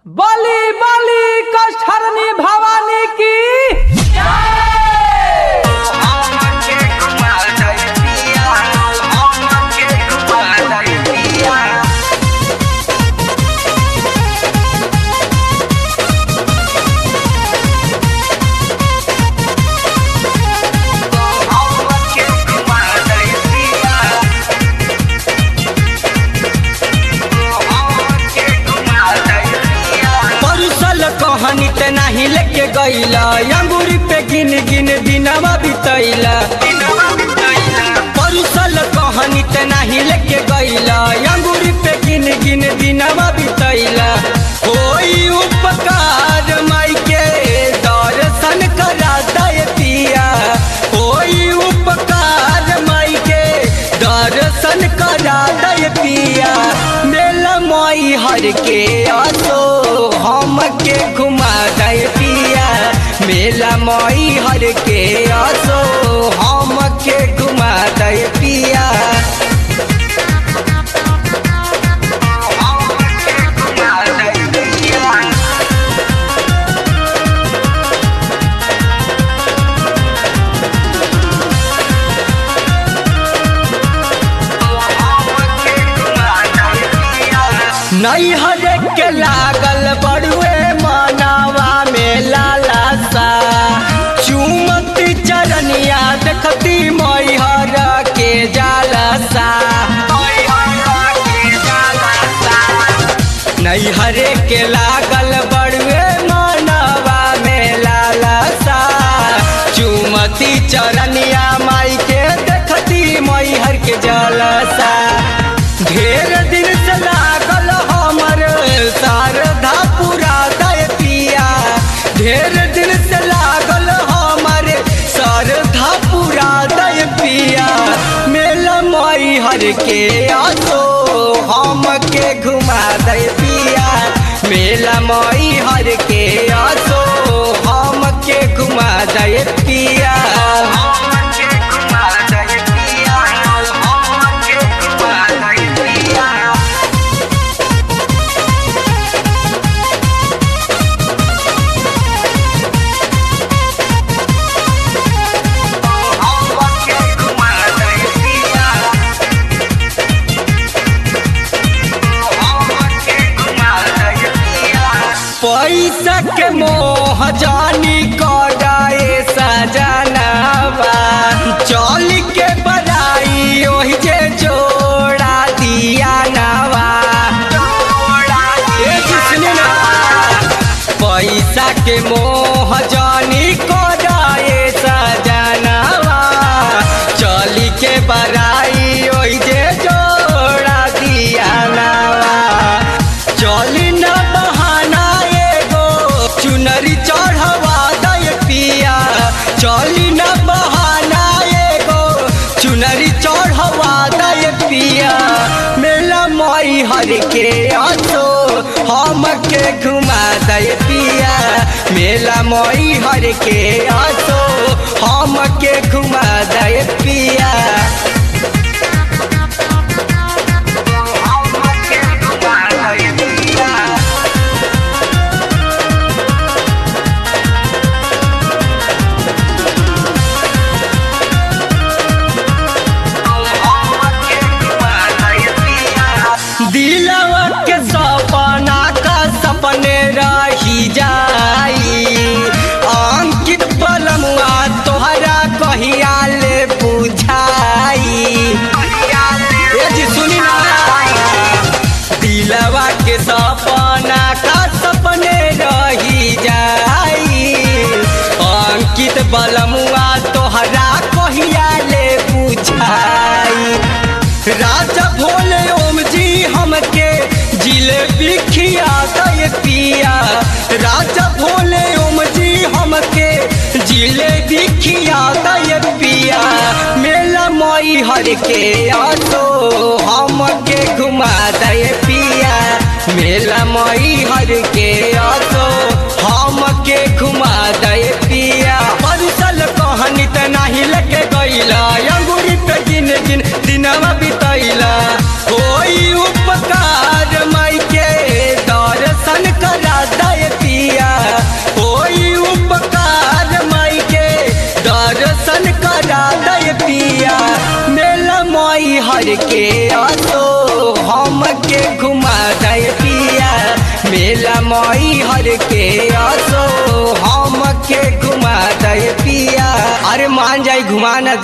बली बली कष्टहरणी भवानी की परुसल कहानी ते नाही लेके गईला अंगूरी पे गिन गिन दिनवा बितैला परुसल कहानी ते नाही लेके गईला अंगूरी पे गिन गिन दिनवा बितैला कोई उपकार माई के दर्शन करा दे पिया कोई उपकार माई के दर्शन करा दे पिया मेला माई हर के आसो हम के घुमा दे पिया मेला माई हर के आसो हम के घुमा दे पिया नहीं हरे के लागल बड़ुए मानावा में लाला सा चुमती चरनिया देखती मैहर के जाला सा नहीं हरे के लागल बड़ुए मानवा में लाला सा चुमती चरनिया माई के देखती मैहर के जलसा ढेर दिन से लागल हमर शारदा पूरा दय पिया ढेर दिन से लागल हमर शारदा पूरा दय पिया मेला माई हर के आसो हम के घुमा दे पिया मेला माई हर के आसो हम के घुमा दे पिया पैसा के मोह जानी कराए सजनावा चल के बड़ाई ओहि जे जोड़ा दिया नवा ए जिसने ना पैसा के मोह जानी कराए सजनावा चल के बड़ाई ओहि जे जोड़ा दिया नवा चली न बहाना एगो चुनरी चढ़वा दय पिया चली न बहाना एगो चुनरी चढ़वा दय पिया मेला माई हर के आसो हम के घुमा दय पिया मेला माई हर के आसो हम के घुमा दय पिया दिलवा के सपना का सपने रही जाई अंकित पलमुआ तोहरा कहिया ले बुझाई ए जी सुनी ना दिलवा के सपना का सपने रही जाई अंकित बलमुआ तोहरा कहिया ले बुझाई राजा भोले ओम जी हमके जिलेबी खिया दे पिया राजा भोले ओम जी हमके जिलेबी खिया दे पिया मेला मई हर के आसो हमके घुमा दे पिया मेला मई हर के आसो हमके घुमा दे पिया परिसल कहानी त नाही लेके गईला अंगूरी पे गिन गिन दिनवा बितैला कोई उपकार माई के दर्शन करा हर के असो हम के घुमा दे पिया मेला मई हर के असो हम के घुमा दे पिया अरे मान जाई घुमा न